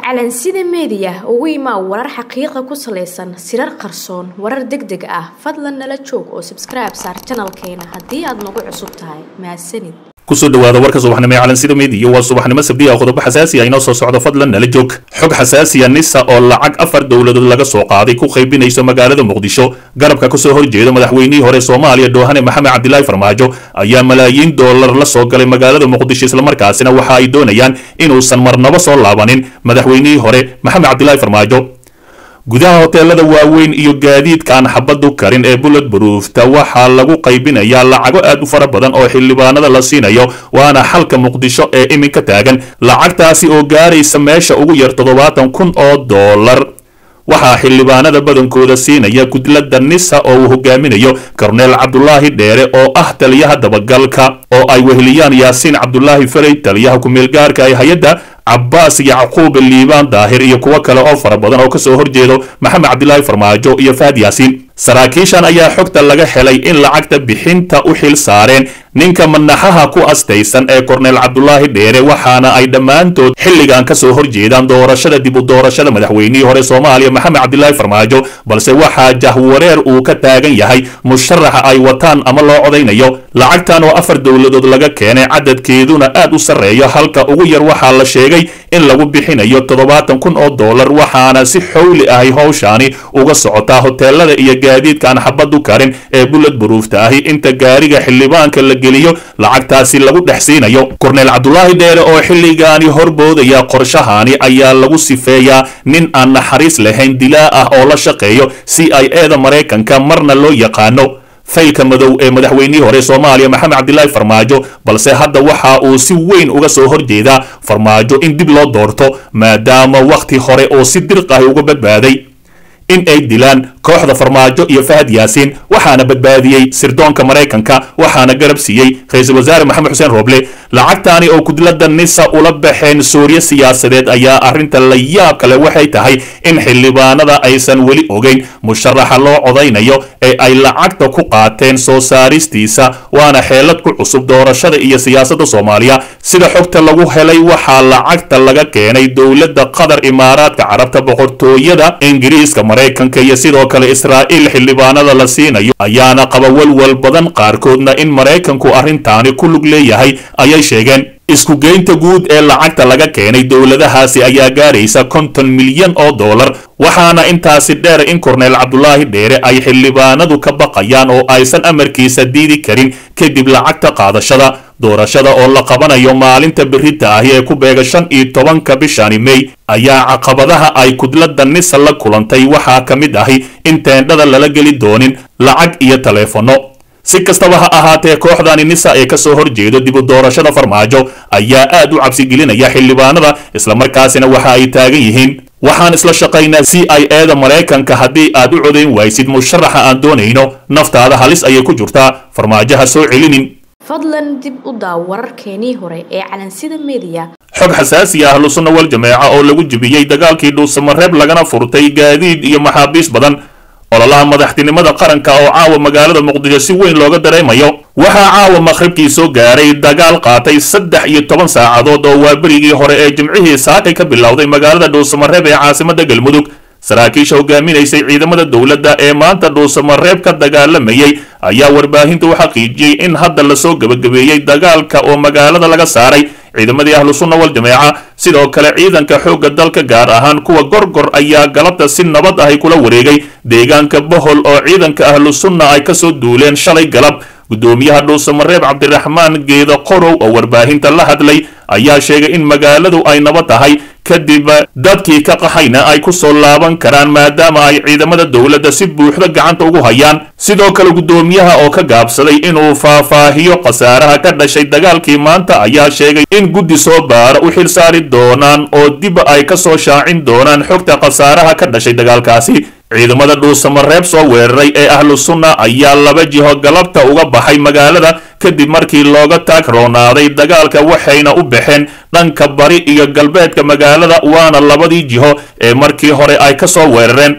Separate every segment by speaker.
Speaker 1: calansida meediya ugu imaa warar xaqiiqa ku salaysan sirar qarsoon warar deg deg ah fadlan nala joog oo sabskribe saar janalkeena haddii aad nagu cusub tahay mahadsanid
Speaker 2: kusoo dhawaada warka subaxnimo ee calansida meediya waa subaxnimo sabdiya oo qodobo xasaasi ah inoo soo socdo fadlan nala joog xog xasaasiya nisa oo lacag afar dowladood laga soo qaaday ku qaybinayso magaalada muqdisho garabka kasoo horjeeda madaxweynihii hore soomaaliya doohane maxamed cabdilaahi farmaajo ayaa malaayiin doolar la soo galay magaalada muqdisho islamarkaasina waxa ay doonayaan inuusan marnabo soo laabanin madaxweynihii hore maxamed cabdilaahi farmaajo gudaha hoteelada waaweyn iyo gaadiidka aan xabadu karin ee bullet baruufta waxaa lagu qaybinayaa lacago aad u fara badan oo xildhibaanada la siinayo waana xalka muqdisho ee iminka taagan lacagtaasi oo gaaraysa meesha ugu yar toddobaatan kun oo doolar waxaa xildhibaanada badankooda siinaya gudlada nisa oo uu hogaaminayo korneel cabdulaahi dheere oo ah taliyaha dabagalka oo ay weheliyaan yaasiin cabdulaahi farey taliyaha ku-meelgaarka ee hay-adda cabbaas yacquub liibaan daahir iyo kuwo kale oo fara badan oo kasoo horjeedo maxamed cabdilaahi farmaajo iyo fahad yaasiin saraakiishan ayaa xogta laga helay in lacagta bixinta u xil saareen ninka manaxaha ku astaysan ee korneel cabdulaahi dheere waxaana ay dhammaantood xilligan kasoo horjeedaan doorashada dib u doorashada madaxweynihii hore soomaaliya maxamed cabdilaahi farmaajo balse waxaa jahwareer uu ka taagan yahay musharaxa ay wataan ama loo codaynayo lacagtan oo afar dowladood laga keenay cadadkeeduna aad u sarreeyo halka ugu yar waxaa la sheegay in lagu bixinayo toddobaatan kun oo doolar waxaana si xowli ahay howshaani uga socotaa hoteelada iyo gaadiidka aan xabadu karin ee bullet baruufta ahi inta gaariga xildhibaanka la geliyo lacagtaasi lagu dhex siinayo korneel cabdulaahi dheere oo xilligaani horboodaya qorshahani ayaa lagu sifeeyaa nin aan naxariis lahayn dilaa ah oo la shaqeeyo c i e da maraykanka marna loo yaqaano faylka madow ee madaxweynihii hore soomaaliya maxamed cabdilaahi farmaajo balse hadda waxa uu si weyn uga soo horjeedaa farmaajo in dib loo doorto maadaama wakhti hore oo si dirq ahi uga badbaaday in ay dilaan kooxda farmaajo iyo fahad yaasiin waxaana badbaadiyey sirdoonka maraykanka waxaana garab siiyey ra-iisul wasaare maxamed xuseen rooble lacagtaani oo gudlada nisa ula baxeen suuriya siyaasadeed ayaa arrinta la yaab kale waxay tahay in xildhibaanada aysan weli ogeyn musharaxa loo codaynayo ee ay lacagta ku qaateen soo saaristiisa waana xeelad ku cusub doorashada iyo siyaasadda soomaaliya sida xogta lagu helay waxaa lacagta laga keenay dowladda qatar imaaraadka carabta boqortooyada ingiriiska maraykanka iyo sidoo kale israa'iil xildhibaanada la siinayo ayaana qaba walwal badan qaarkoodna in maraykanku arrintaani ku lug leeyahay ayay sheegeen isku geynta guud ee lacagta laga keenay dowladahaasi ayaa gaaraysa konton milyan oo doolar waxaana intaasi dheer in korneel cabdulaahi dheere ay xildhibaanadu ka baqayaan oo aysan amarkiisa diidi karin kadib lacagta qaadashada doorashada oo la qabanayo maalinta berita ahi ee ku beega shan iyo tobanka bishani mey ayaa caqabadaha ay kudlada nisa la kulantay waxaa ka mid ahi in teendhada lala geli doonin lacag iyo taleefanno si kastaba ha ahaatee kooxdani nisa ee kasoo horjeedo dib u doorashada farmaajo ayaa aad u cabsigelinaya xildhibaanada islamarkaasina waxa ay taagan yihiin waxaan isla shaqaynaa c i e da maraykanka haddii aad u codayn waysid musharaxa aan doonayno naftaada halis ayay ku jirtaa farmaajo ha soo celinin
Speaker 1: fadlan dib u daaw wararkeenii hore ee calansida meediya
Speaker 2: xog xasaasi ah ahlusunna wal jameeca oo lagu jebiyey dagaalkii dhuusamareeb lagana furtay gaadiid iyo maxaabiis badan ololaha madaxtinimada qaranka oo caawa magaalada muqdisho si weyn looga dareemayo waxaa caawa maqhribkii soo gaaray dagaal qaatay saddex iyo toban saacadood oo waa berigii hore ee jimcihii saakay ka bilowday magaalada dhuusamareeb ee caasimada galmudug saraakiisha hogaaminaysay ciidamada dowladda ee maanta dhuusamareeb ka dagaalamayay ayaa warbaahinta u xaqiijiyey in hadda lasoo gebagabeeyey dagaalka oo magaalada laga saaray ciidamadii ahlu sunna wal jameeca sidoo kale ciidanka xoogga dalka gaar ahaan kuwa gorgor ayaa galabta si nabad ahi kula wareegay deegaanka bohol oo ciidanka ahlu sunna ay kasoo duuleen shalay galab guddoomiyaha dhuusamareeb cabdiraxmaan geeda qorow oo warbaahinta la hadlay ayaa sheegay in magaaladu ay nabad tahay kadib dadkii ka qaxayna ay ku soo laaban karaan maadaama ay ciidamada dowladda si buuxda gacanta ugu hayaan sidoo kale guddoomiyaha oo ka gaabsaday inuu faahfaahiyo khasaaraha ka dhashay dagaalkii maanta ayaa sheegay in guddi soo baara u xil saari doonaan oo dib ay ka soo shaacin doonaan xogta khasaaraha ka dhashay dagaalkaasi ciidamada dhuusamareeb soo weeraray ee ahlu sunna ayaa laba jiho galabta uga baxay magaalada kadib markii looga taag roonaaday dagaalka waxayna u baxeen dhanka bari iyo galbeedka magaalada waana labadii jiho ee markii hore ay ka soo weerareen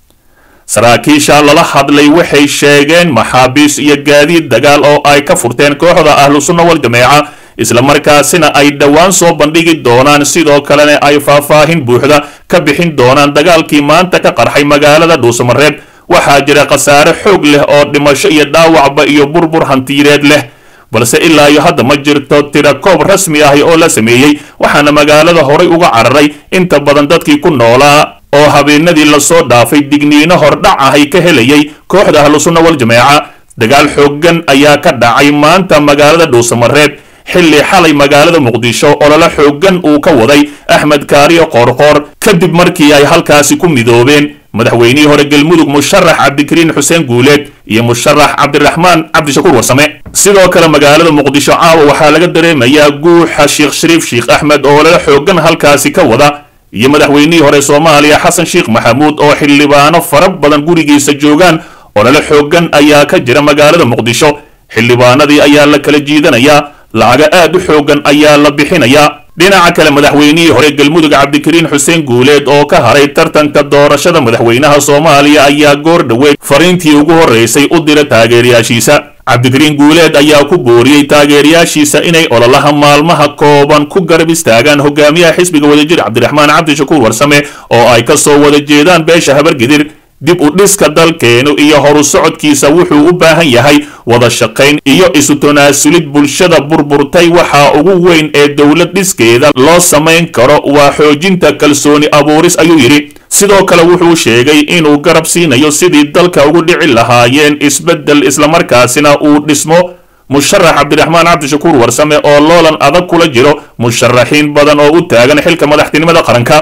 Speaker 2: saraakiisha lala hadlay waxay sheegeen maxaabiis iyo gaadiid dagaal oo ay ka furteen kooxda ahlu sunna wal jameeca islamarkaasina ay dhowaan soo bandhigi doonaan sidoo kalena ay faahfaahin buuxda ka bixin doonaan dagaalkii maanta ka qarxay magaalada dhuusamareeb waxaa jira khasaare xoog leh oo dhimasho iyo dhaawacba iyo burbur hantiireed leh balse ilaa iyo hadda ma jirto tirakoob rasmi ahi oo la sameeyey waxaana magaalada horay uga cararay inta badan dadkii ku noolaa oo habeenadii lasoo dhaafay digniino hordhac ahay ka helayay kooxda ahlusunna wal jameeca dagaal xooggan ayaa ka dhacay maanta magaalada dhuusamareeb xilli xalay magaalada muqdisho olole xooggan uu ka waday axmed kaariyo qoorqoor kadib markii ay halkaasi ku midoobeen madaxweynihii hore galmudug musharax cabdikariin xuseen guuleed iyo musharax cabdiraxmaan cabdishakuur warsame sidoo kale magaalada muqdisho caawa waxaa laga dareemayaa guuxa sheekh shariif sheekh axmed oo olole xooggan halkaasi ka wada iyo madaxweynihii hore soomaaliya xasan sheekh maxamuud oo xildhibaano fara badan gurigiisa joogaan olole xooggan ayaa ka jira magaalada muqdisho xildhibaanadii ayaa la kala jiidanayaa lacaga aad u xooggan ayaa la bixinayaa dhinaca kale madaxweynihii hore galmudug cabdikariin xuseen guuleed oo ka haray tartanka doorashada madaxweynaha soomaaliya ayaa goor dhoweed fariintii ugu horreysay u dira taageerayaashiisa cabdikariin guuleed ayaa ku booriyey taageerayaashiisa inay ololaha maalmaha kooban ku garab istaagaan hogaamiyaha xisbiga wadajir cabdiraxmaan cabdishakuur warsame oo ay ka soo wada jeedaan beesha habargedir dib u dhiska dalkeenu iyo horu socodkiisa wuxuu u baahan yahay wada shaqayn iyo isu tanaasulid bulshada burburtay waxaa ugu weyn ee dowlad dhiskeeda loo samayn karo waa xoojinta kalsooni abuuris ayuu yidhi sidoo kale wuxuu sheegay inuu garab siinayo sidii dalka ugu dhici lahaayeen isbeddel islamarkaasina uu dhismo musharax cabdiraxmaan cabdishakuur warsame oo loolan adag kula jiro musharaxiin badan oo u taagan xilka madaxtinimada qaranka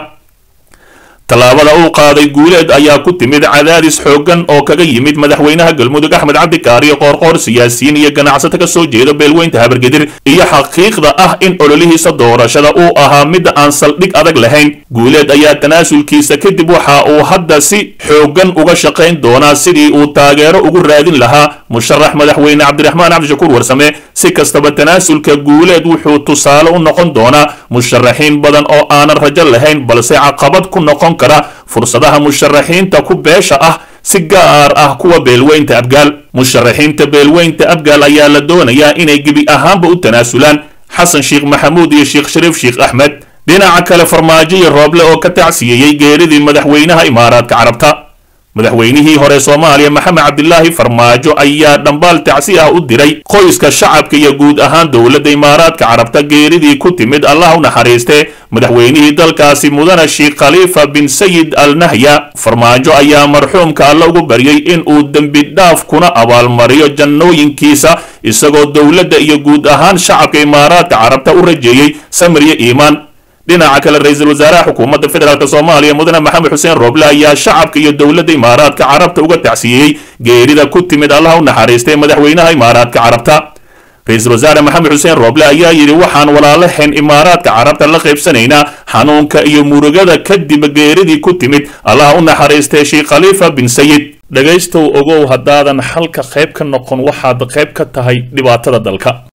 Speaker 2: tallaabada uu qaaday guuleed ayaa ku timid cadaadis xooggan oo kaga yimid madaxweynaha galmudug axmed cabdikaariyo qoorqoor siyaasiyiin iyo ganacsato ka soo jeeda beelweynta habargedir iyo xaqiiqda ah in ololihiisa doorashada uu ahaa midda aan saldhig adag lahayn guuleed ayaa tanaasulkiisa kadib waxa uu hadda si xooggan uga shaqayn doonaa sidii uu taageero ugu raadin lahaa musharax madaxweyne cabdiraxmaan cabdishakuur warsame si kastaba tanaasulka guuleed wuxuu tusaale u noqon doonaa musharaxiin badan oo aanan rajo lahayn balse caqabad ku noqon kara fursadaha musharaxiinta ku beesha ah si gaar ah kuwa beelweynta abgaal musharaxiinta beelweynta abgaal ayaa la doonayaa inay gebi ahaanba u tanaasulaan xasan sheekh maxamuud iyo sheekh shariif sheekh axmed dhinaca kale farmaajo iyo rooble oo ka tacsiyeeyey geeridii madaxweynaha imaaraadka carabta madaxweynihii hore soomaaliya maxamed cabdilaahi farmaajo ayaa dhambaal tacsi ah u diray qoyska shacabka iyo guud ahaan dowladda imaaraadka carabta geeridii ku timid allah u naxariiste madaxweynihii dalkaasi mudane sheekh khaliifa bin sayid al nahya farmaajo ayaa marxuumka alla ugu baryay in uu dembi dhaaf kuna abaalmariyo jannooyinkiisa isagoo dowladda iyo guud ahaan shacabka imaaraadka carabta u rajeeyey samir iyo iimaan dhinaca kale ra-iisul wasaaraha xukuumadda federaalk soomaaliya mudane maxamed xuseen rooble ayaa shacabka iyo dowladda imaaraadka carabta uga tacsiiyey geerida ku timid allaha u naxariistay madaxweynaha imaaraadka carabta ra-iisul wasaare maxamed xuseen rooble ayaa yidhi waxaan walaalahayn imaaraadka carabta la qaybsanaynaa xanuunka iyo murugada kadib geeridii ku timid allaha u naxariistay sheekh khaliifa bin sayid dhegaystow ogow haddaadan xalka qayb ka noqon waxaad qayb ka tahay dhibaatada dalka